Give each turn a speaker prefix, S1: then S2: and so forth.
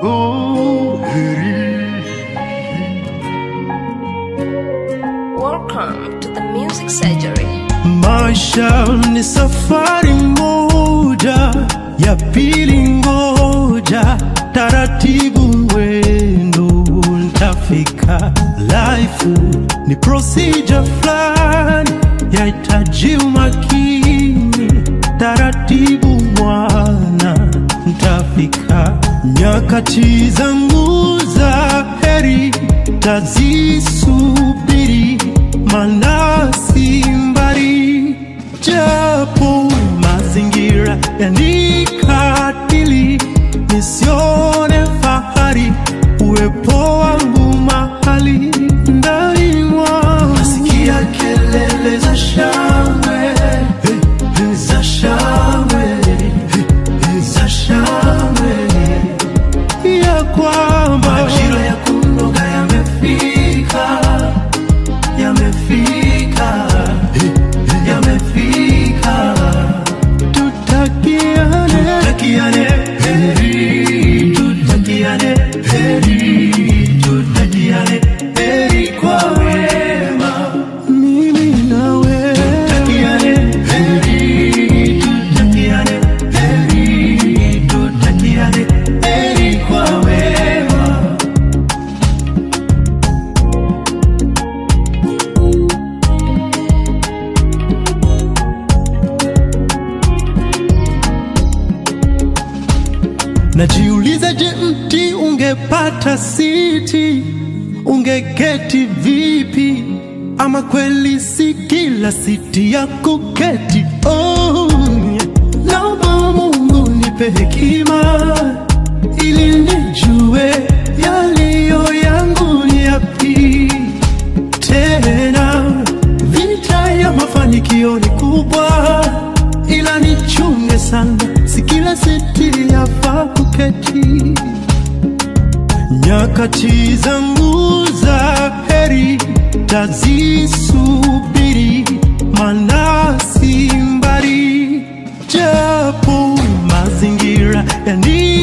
S1: oh, heri.
S2: Welcome to the Music Surgery.
S1: Maisha ni safari moja, ya pili ngoja, taratibu mwendo ntafika. Life ni procedure fulani, yahitaji umakini, taratibu mwana ntafika. Nyakati zangu za heri tazisubiri, maana si mbali, japo mazingira yanikatili, nisione fahari uwepo wangu mahali ndani mwangu. Nasikia kelele za shangwe za shangwe za shangwe ya kwamba majira ya kunoga yamefika, yamefika, yamefika. Tutakiane, tutakiane heri, tutakiane heri, tutakiane heri kwa wema, mimi nawe tutakiane heri, tutakiane heri, tutakiane heri kwa wema. Najiuliza, je, mti ungepata siti ungeketi vipi? Ama kweli si kila siti ya kuketi? Oh, yeah. naomba Mungu nipe hekima ili nijue yaliyo yangu ni yapi tena vita ya mafanikio ni kubwa, ila nichunge sana, si kila siti yafaa kuketi. Nyakati zangu za heri tazisubiri, maana si mbali, japo mazingira yani